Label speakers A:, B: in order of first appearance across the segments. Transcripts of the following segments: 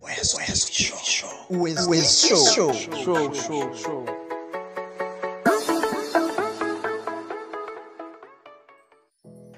A: West, West Show. West, West Show. Show, show, show.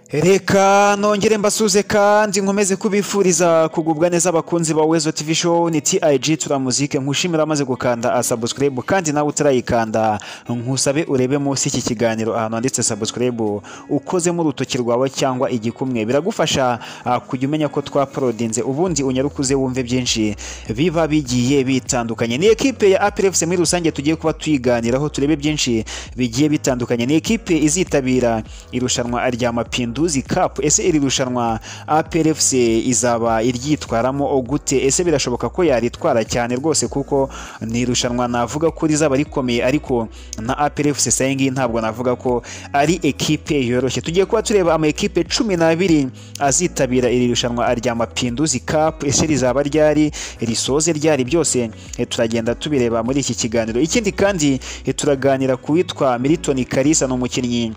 A: Reka nongere mbasuze kandi nkomeze kubifuriza kugubwa neza abakunzi ba Wezo TV Show ni TIG turamuzike nkushimira amaze gukanda a subscribe kandi nawe utarayikanda nkusabe urebe munsi iki kiganiro ahantu handitse subscribe ukozemo urutoki rwawe cyangwa igikumwe biragufasha ah, kujya umenya ko twaporodinze ubundi unyarukuze wumve byinshi biba bigiye bitandukanye ni ekipe ya APR FC muri rusange tugiye kuba tuyiganiraho turebe byinshi bigiye bitandukanye ni ekipe izitabira irushanwa rya Mapinduzi Cup ese iri rushanwa APR FC izaba iryitwaramo gute ese birashoboka ko yaritwara cyane rwose kuko ni irushanwa navuga ko rizaba rikomeye ariko na APR FC sayingi ntabwo navuga ko ari ekipe yoroshye tugiye kuba tureba ama ekipe cumi n'abiri azitabira iri rushanwa rya Mapinduzi Cup ese rizaba ryari risoze ryari byose eh, turagenda tubireba muri iki kiganiro ikindi kandi eh, turaganira ku witwa Milton Kalisa ni umukinnyi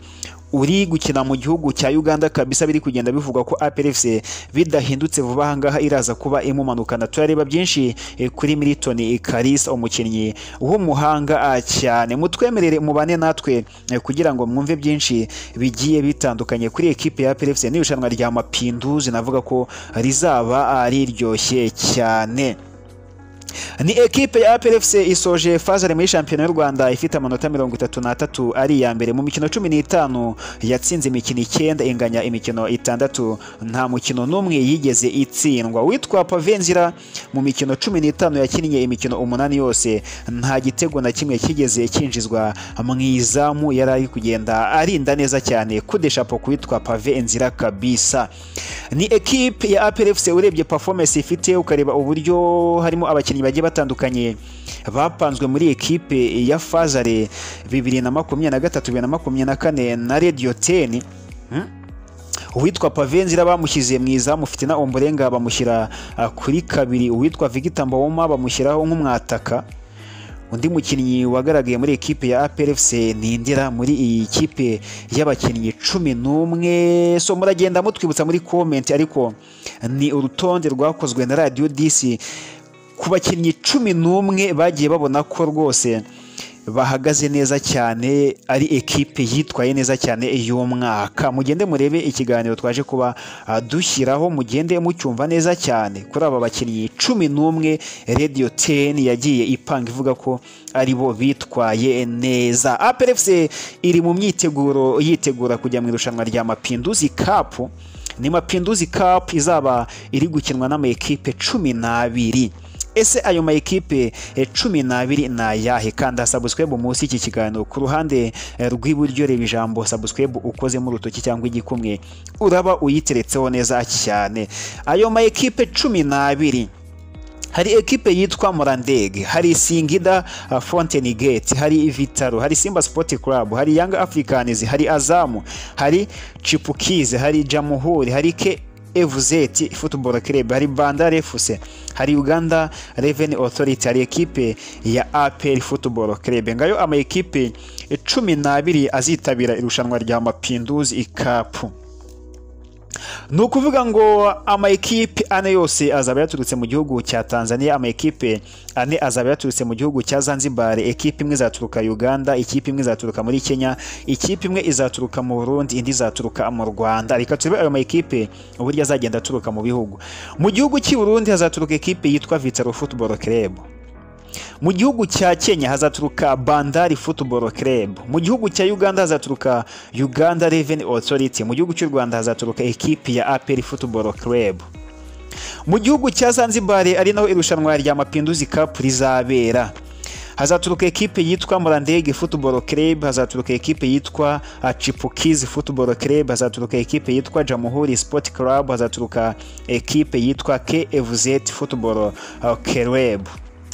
A: uri gukina mu gihugu cya Uganda kabisa biri kugenda bivugwa ko APR FC bidahindutse vuba aha ngaha iraza kuba imumanukana turareba byinshi eh, kuri Milton Kalisa umukinnyi w'umuhanga ah, cyane mutwemerere mubane natwe eh, kugira ngo mwumve byinshi bigiye bitandukanye kuri ekipe ya APR FC n'irushanwa rya Mapinduzi navuga ko rizaba ah, riryoshye cyane ni ekipe ya APR FC isoje fazare muri shampiyona y'u Rwanda ifite amanota mirongo itatu n'atatu ari iya mbere mu mikino cumi n'itanu yatsinze imikino icyenda inganya imikino itandatu nta mukino n'umwe yigeze itsindwa witwa Pavenzira mu mikino cumi n'itanu yakinnye imikino umunani yose nta gitego na kimwe kigeze kinjizwa mu izamu yari ari kugenda arinda neza cyane kudeshapo kuwitwa Pavenzira kabisa ni ekipe ya APR FC urebye performance ifite ukareba uburyo harimo abakinnyi bagiye batandukanye bapanzwe muri ekipe ya Fazare bibiri na makumyabiri na gatatu bibiri na makumyabiri na kane na Radio 10 Hmm? uwitwa Pavenzira bamushyize mu izamu Fitina Ombolenga bamushyira ah, kuri kabiri uwitwa Victor Mbawoma bamushyiraho nk'umwataka undi mukinnyi wagaragaye muri ekipe ya APR FC ni Ndira muri iyi kipe y'abakinnyi cumi n'umwe so muragenda mutwibutsa muri comment ariko ni urutonde rwakozwe na Radio DC ku bakinnyi cumi n'umwe bagiye babona ko rwose bahagaze neza cyane ari ekipe yitwaye neza cyane y'umwaka mugende murebe ikiganiro twaje kuba ah, dushyiraho mugende mucyumva neza cyane kuri aba bakinnyi cumi n'umwe radiyo teni yagiye ipanga ivuga ko ari bo bitwaye neza APR FC iri mu myiteguro yitegura kujya mu irushanwa rya mapinduzi kapu ni mapinduzi kapu izaba iri gukinwa n'amakipe cumi n'abiri ese ayo ma ekipe eh, cumi n'abiri ni ayahe kanda subscribe munsi y'iki kiganiro ku ruhande eh, rw'iburyo reba ijambo subscribe ukozemo urutoki cyangwa igikumwe uraba uyiteretseho neza cyane ayo ma ekipe cumi n'abiri hari ekipe yitwa Morandege, hari Singida uh, Fountain Gate, hari Vitaro, hari Simba Sport Club, hari Young Africans, hari Azamu, hari Chipukizi, hari Jamuhuri, hari K FZ Football Club, hari Bandar FC, hari Uganda Revenue Authority, hari ekipe ya APR Football Club. Ngayo ama ekipe cumi n'abiri azitabira irushanwa rya Mapinduzi Cup. ni ukuvuga ngo amayikipe ane yose azaba yaturutse mu gihugu cya tanzania amayikipe ane azaba yaturutse mu gihugu cya zanzibar ekipe imwe izaturuka uganda ikipe imwe izaturuka muri kenya ikipe imwe izaturuka mu burundi indi izaturuka mu rwanda reka turebe ayo mayikipe uburyo azagenda aturuka mu bihugu mu gihugu cy'i burundi hazaturuka ekipe yitwa vitaro football club mu gihugu cya Kenya hazaturuka Bandari Football Club, mu gihugu cya Uganda hazaturuka Uganda Revenue Authority, mu gihugu cy'u Rwanda hazaturuka ekipi ya APR Football Club. Mu gihugu cya Zanzibar ari naho irushanwa rya Mapinduzi Cup rizabera. Hazaturuka ekipe yitwa Murandege Football Club, hazaturuka ekipe yitwa ah, Chipukizi Football Club, hazaturuka ekipe yitwa Jamhuri Sport Club, hazaturuka ekipe yitwa KFZ Football ah, Club.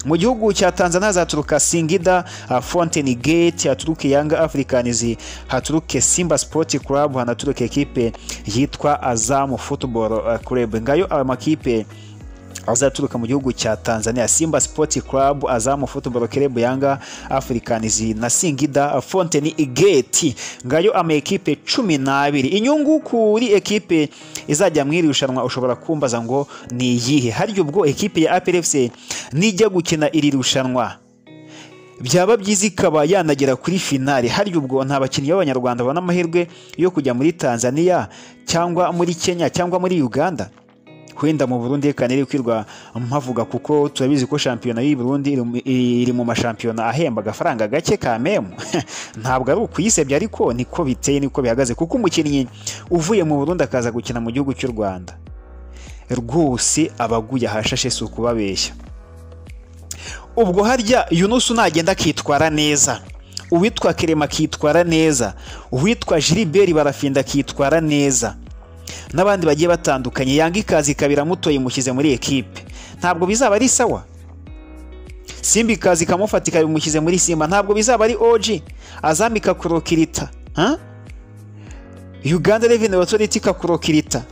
A: Mu gihugu cya Tanzania hazaturuka Singida, uh, Fountain Gate, haturuke Yanga Africans, haturuke Simba Sport Club, hanaturuke ekipe yitwa Azam Football uh, Club. Ngayo amakipe azaturuka mu gihugu cya Tanzania Simba Sports Club Azam Football Club Yanga Africans na Singida Fountain Gate ngayo ama ekipe cumi n'abiri inyungu kuri ekipe izajya mu iri rushanwa ushobora kumbaza ngo ni iyihe harya ubwo ekipe ya APR FC nijya gukina iri rushanwa byaba byiza ikaba yanagera kuri finale harya ubwo nta bakinnyi b'abanyarwanda babona amahirwe yo kujya muri Tanzania cyangwa muri Kenya cyangwa muri Uganda wenda mu Burundi reka niri kwirwa mpavuga kuko turabizi ko shampiyona y'i Burundi iri mu mashampiyona ahemba agafaranga gake ka memu ntabwo ari ukuyisebya ariko niko biteye niko bihagaze kuko umukinnyi uvuye mu Burundi akaza gukina mu gihugu cy'u Rwanda rwose abaguye ahashashe si ukubabeshya ubwo harya yunusu nagenda akitwara neza uwitwa kerema akitwara neza uwitwa jiriberi barafinda akitwara neza n'abandi bagiye batandukanye yanga ikazi ikaba iramutoye imushyize muri ekipe ntabwo bizaba ari sawa simba ikazi ikamufata ikaba imushyize muri simba ntabwo bizaba ari oji azamba ikakurokirita uganda reveni otoriti ikakurokirita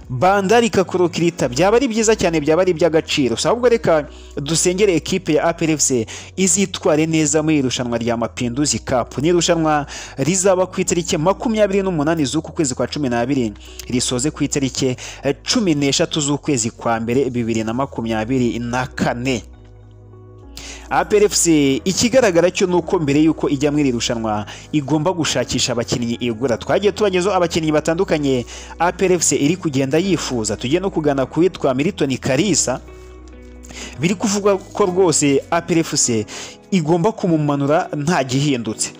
A: bandari ikakurokirita byaba ari byiza cyane byaba ari iby'agaciro si ahubwo reka dusengere ekipe ya APRFC izitware neza muri irushanwa rya mapinduzi kapu ni irushanwa rizaba ku itariki makumyabiri n'umunani z'uku kwezi kwa cumi n'abiri risoze ku itariki cumi n'eshatu z'ukwezi kwa mbere bibiri na makumyabiri na kane APRFC ikigaragara cyo ni uko mbere y'uko ijya muri iri rushanwa igomba gushakisha abakinnyi igura twagiye tubagezeho abakinnyi batandukanye APRFC iri kugenda yifuza tugiye no kugana ku witwa Milton Kalisa biri kuvuga ko rwose APRFC igomba kumumanura nta gihindutse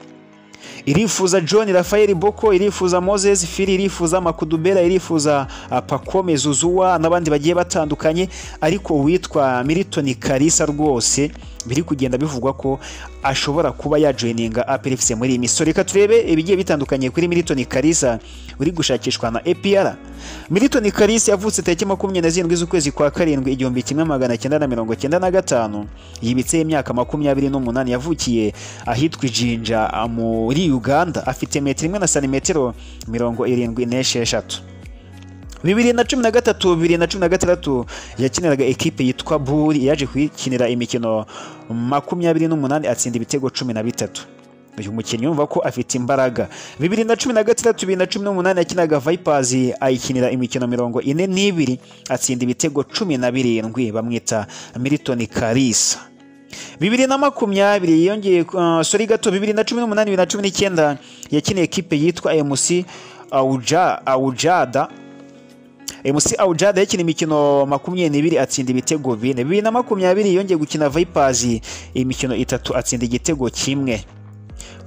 A: irifuza john rafael boko irifuza moses fili irifuza makudubera irifuza pakome zuzuwa n'abandi bagiye batandukanye ariko uwitwa milton kalisa rwose biri kugenda bivugwa ko ashobora kuba yajoyininga APRFC muri iyi misoro reka turebe ibigiye bitandukanye kuri milton kalisa uri gushakishwa na APR milton kalisa yavutse tariki makumyabiri na zirindwi z'ukwezi kwa karindwi igihumbi kimwe magana cyenda na mirongo cyenda na gatanu yibitseho imyaka makumyabiri n'umunani yavukiye ahitwa ijinja muri Uganda afite metero imwe na santimetero mirongo irindwi n'esheshatu bibiri na cumi na gatatu bibiri na cumi na gatandatu yakiniraga ekipe yitwa buri yaje kuyikinira imikino makumyabiri n'umunani atsinda ibitego cumi na bitatu uyu mukinnyi yumva ko afite imbaraga bibiri na cumi na gatandatu bibiri na cumi n'umunani yakinaga Vipers ayikinira imikino mirongo ine n'ibiri atsinda ibitego cumi na birindwi bamwita Milton Kalisa bibiri na makumyabiri yongeye uh, sori gato bibiri na cumi n'umunani bibiri na cumi n'icyenda yakineye ekipe yitwa MC Auja Aujada MC Aujada yakina imikino makumyabiri n'ibiri atsinda ibitego bine bibiri na makumyabiri yongeye gukina Vipers imikino itatu atsinda igitego kimwe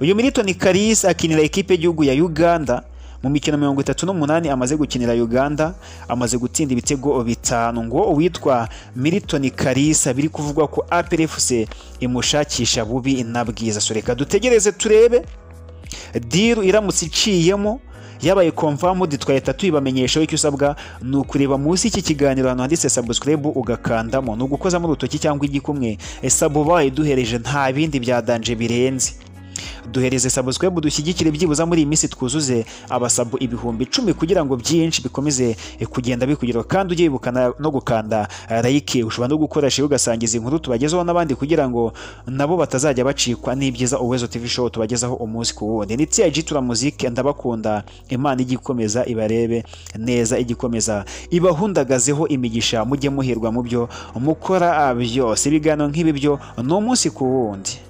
A: uyu Milton Karis akinira ekipe y'igihugu ya Uganda mu mikino mirongo itatu n'umunani amaze gukinira Uganda amaze gutsinda ibitego bitanu ngo uwitwa Milton Kalisa biri kuvugwa ko APRFC imushakisha bubi na bwiza so reka dutegereze turebe diru iramutse iciyemo yabaye confirmed twahita tuyibamenyesha icyo usabwa ni ukureba munsi y'iki kiganiro ahantu handitse subscribe ugakandamo ni ugukozamo urutoki cyangwa igikumwe sabubaye duhereje nta bindi byadanje birenze duhereze subscribe dushyigikire byibuza muri iyi minsi twuzuze abasabu ibihumbi icumi kugira ngo byinshi bikomeze kugenda bikugeraho kandi ujye wibuka no gukanda like ushobora no gukoresha ugasangiza inkuru tubagezaho n'abandi kugira ngo nabo batazajya bacikwa n'ibyiza uwezo tv show tubagezaho umunsi ku wundi ni tiyagi tura muzike ndabakunda imana igikomeza ibarebe neza igikomeza ibahundagazeho imigisha mujye muhirwa mu byo mukora byose ibiganiro nk'ibi byo ni umunsi ku wundi